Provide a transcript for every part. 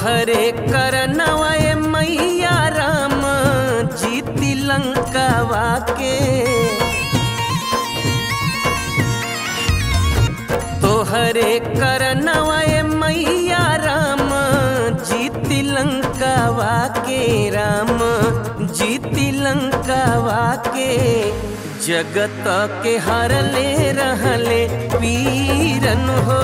तोहरे करनवा ए मैया राम जीती लंकावा के तोहरे करनवा ए मैया राम जीती लंकावा के राम जीती लंकावा के जगत के हरले रहले पीरन हो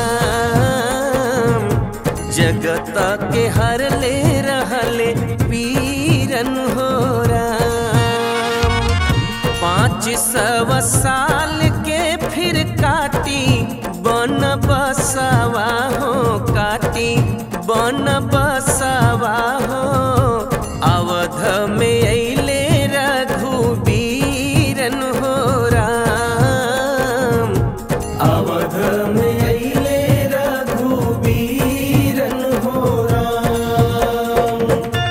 राम जगत के हरले रहले पीरन हो राम पाँच सौ साल के फिर काटी बन बसवा हो काटी बन बसवा हो अवध में अले रघुबीरन हो राम अवध में अले रघुबीरन हो राम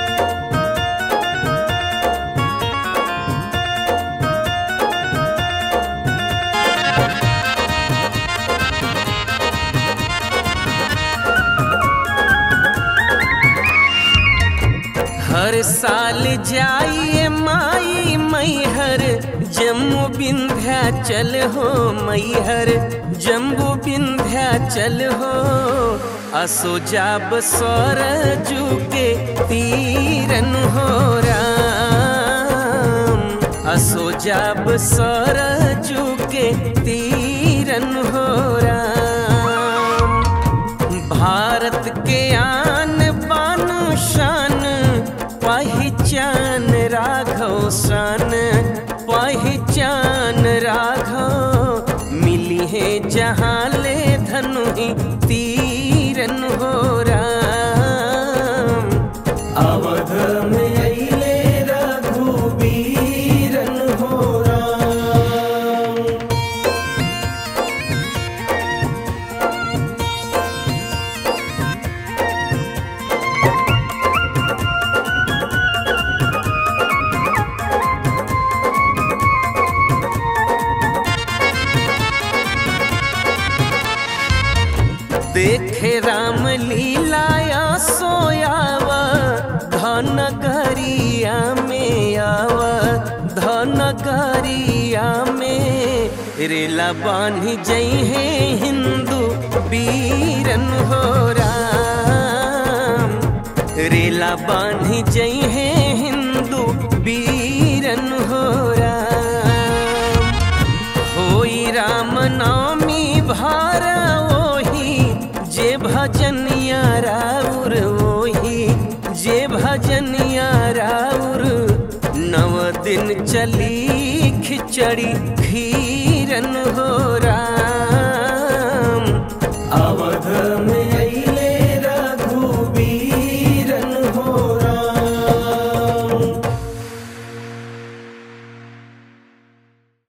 हर साल जाइए माई मैहर जम्मू विंध्याचल हो मैहर जम्बू विंध्याचल हो असो जाब सरजू के तीरन हो राम असो जाब सरजू के तीरन हो राम भारत के आन बान शान पहचान राघव शान पहचान राघव मिली है जहाँ ले धनु ही तीरन हो राम अवध में अले रघुबीरन हो राम देखे राम लीलाया सोयाव धन गरिया में आव धन गरिया में रेला बान्ही जई है हिंदू वीरन हो राम रेला बान्ही जई है हिंदू वीरन हो राम होई राम नामी भार ओही जे भजनिया राउर ओही जे भजनिया राउर नव दिन चली खिचड़ी